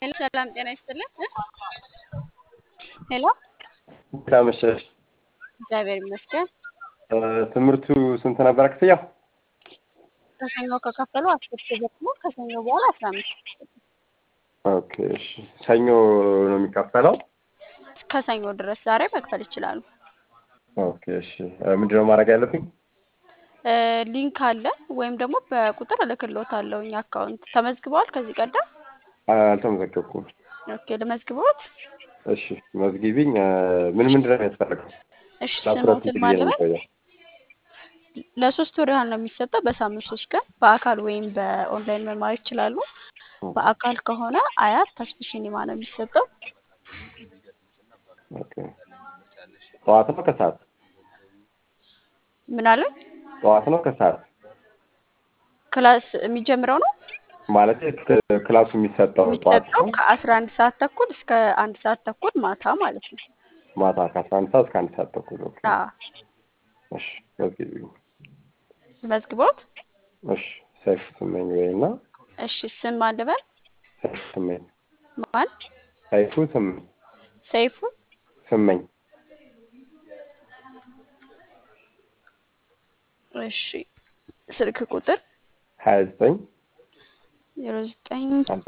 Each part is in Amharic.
ሄሎ ሰላም ጤና ይስጥልን። ሄሎ ሰላም መሸሽ። እግዚአብሔር ይመስገን። ትምህርቱ ስንት ነበረ ክፍያው? ከሰኞ ከከፈሉ አስር ሺህ ብር ነው። ከሰኞ በኋላ አስራ አምስት ሺህ ብር ነው። ኦኬ እሺ። ሰኞ ነው የሚከፈለው? ከሰኞ ድረስ ዛሬ መክፈል ይችላሉ። ኦኬ እሺ። ምንድነው ማድረግ ያለብኝ? እ ሊንክ አለ ወይም ደግሞ በቁጥር እልክልዎታለሁ። እኛ አካውንት ተመዝግበዋል ከዚህ ቀደም? አልተመዘገብኩም። ኦኬ ልመዝግቦት? እሺ መዝጊቢኝ። ምን ምንድን ነው የሚያስፈልገው? እሺ ለአስራ ስሞትን ስንት ጊዜ ነው ማለበት የሚቆየው? ለሶስት ወር ያህል ነው የሚሰጠው። በሳምንት ሶስት ቀን በአካል ወይም በኦንላይን መማር ይችላሉ። በአካል ከሆነ አያት ተስፍ ሲኒማ ነው የሚሰጠው። ኦኬ። ጠዋት ነው ከሰዓት? ምን አለ ጠዋት ነው ከሰዓት? ክላስ የሚጀምረው ነው ማለት ክላሱ የሚሰጠው ጠዋት የሚሰጠው ነው? ከአስራ አንድ ሰዓት ተኩል እስከ አንድ ሰዓት ተኩል ማታ ማለት ነው። ማታ ከአስራ አንድ ሰዓት እስከ አንድ ሰዓት ተኩል። ኦኬ። አዎ እሺ መዝጊቢኝ። መዝግቦት። እሺ ሰይፍ ስመኝ ወይና እሺ ስም አልበል ሰይፍ ስመኝ ማን? ሰይፉ ስመኝ ሰይፉ ስመኝ እሺ ስልክ ቁጥር ሀያ ዘጠኝ ዜሮ ዘጠኝ ሀምሳ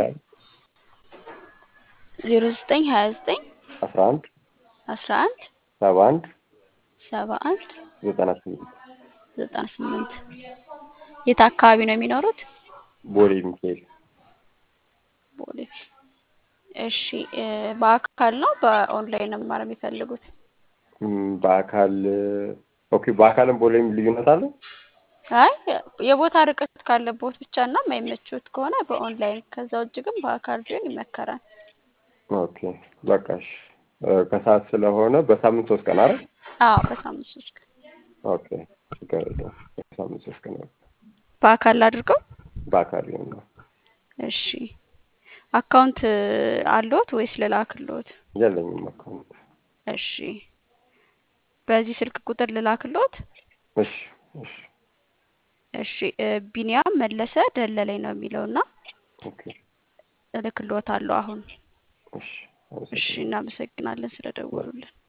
ዜሮ ዘጠኝ ሀያ ዘጠኝ አስራ አንድ አስራ አንድ ሰባ አንድ ሰባ አንድ ዘጠና ስምንት ዘጠና ስምንት የት አካባቢ ነው የሚኖሩት? ቦሌ ሚካኤል ቦሌ። እሺ እ በአካል ነው በኦንላይን ነው መማር የሚፈልጉት? እም፣ በአካል ኦኬ። በአካልም ቦሌም ልዩነት አለ? አይ የቦታ ርቀት ካለቦት ብቻ እና የማይመቹት ከሆነ በኦንላይን ከዛ ውጭ ግን በአካል ቢሆን ይመከራል። ኦኬ በቃ እሺ። እ፣ ከሰዓት ስለሆነ በሳምንት ሶስት ቀን አይደል? አዎ በሳምንት ሶስት ቀን ኦኬ ችግር የለውም። በሳምንት ሶስት ቀን ነው። በአካል አድርገው። በአካል ይሁን ነው። እሺ አካውንት አለዎት ወይስ ልላክልዎት? የለኝም አካውንት። እሺ በዚህ ስልክ ቁጥር ልላክልዎት? እሺ እሺ እሺ እ ቢኒያም መለሰ ደለለኝ ነው የሚለውና ኦኬ እልክልዎታለሁ አሁን። እሺ እሺ አመሰግናለሁ። እናመሰግናለን ስለደወሉልን።